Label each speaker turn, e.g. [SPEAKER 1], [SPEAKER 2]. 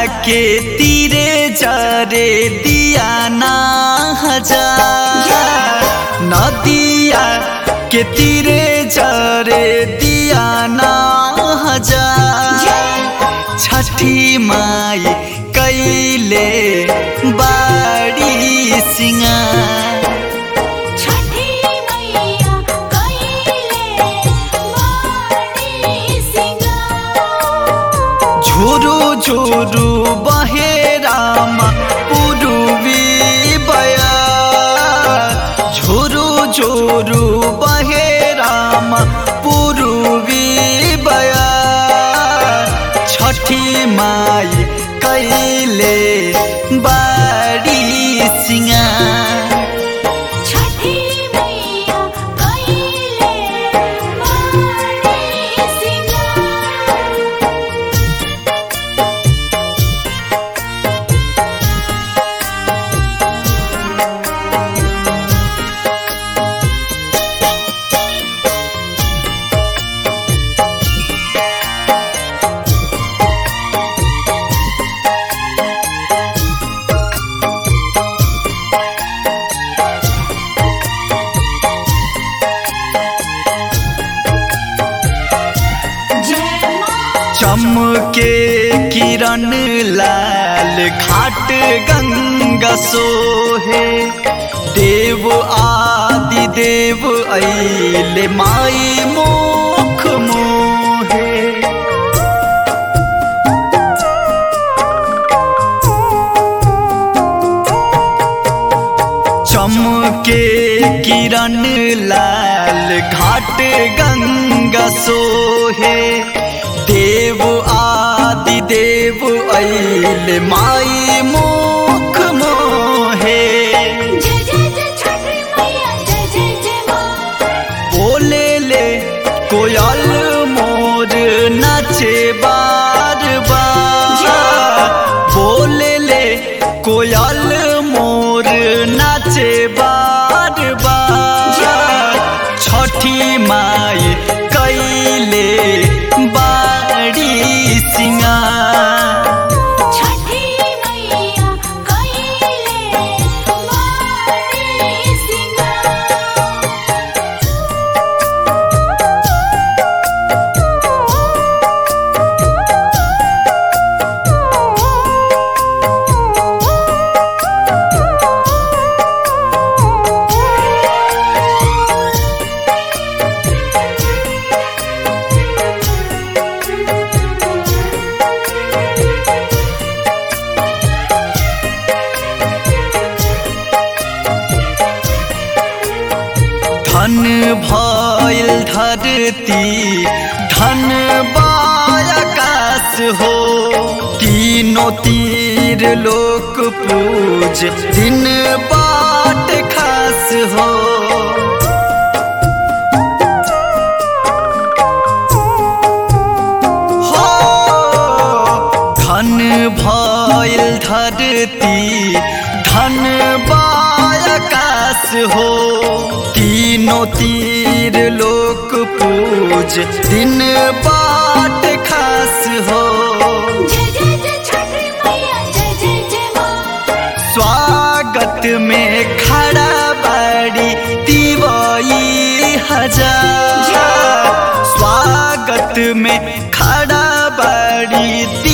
[SPEAKER 1] के तीरे जरे दिया ना हजार नदिया के तीरे जरे दिया ना हजार छठी माई कैले बाड़ी सिंगार
[SPEAKER 2] छठी मैया कइले बाड़ी सिंगार
[SPEAKER 1] झुरु झुरु बहे राम पुरुवी बया झुरु झुरु बहे राम पुरुवी बया छठी माई कैले बाड़ी सिंगार
[SPEAKER 2] छठी मैया कइले बाड़ी सिंगार जय मां
[SPEAKER 1] चमके किरण लाल घाट गंगा सोहे देव आदि देव ऐले माई मोख मोहे चमके किरण लाल घाट गंगा सोहे देव आदि देव ऐल माई मोख मोहे
[SPEAKER 2] जय जय जय छठी मैया जय जय जय मां
[SPEAKER 1] बोले ले कोयल मोर नाचे बार बार बोले ले कोयल मोर नाचे बार बार छठी माई कैले बाड़ी सिंगार
[SPEAKER 2] छठी मैया कइले बाड़ी सिंगार
[SPEAKER 1] धन भइल धरती धन बाकाश हो तीनों तीर लोक पूज दिन बाट खास हो हो धन भइल धरती धन बाकाश हो तीनों तीर लोक पूज दिन बाट खास हो
[SPEAKER 2] जय जय जय छठी मैया जय जय जय मां
[SPEAKER 1] स्वागत में खड़ा बाड़ी तिवई हजार स्वागत में खड़ा बाड़ी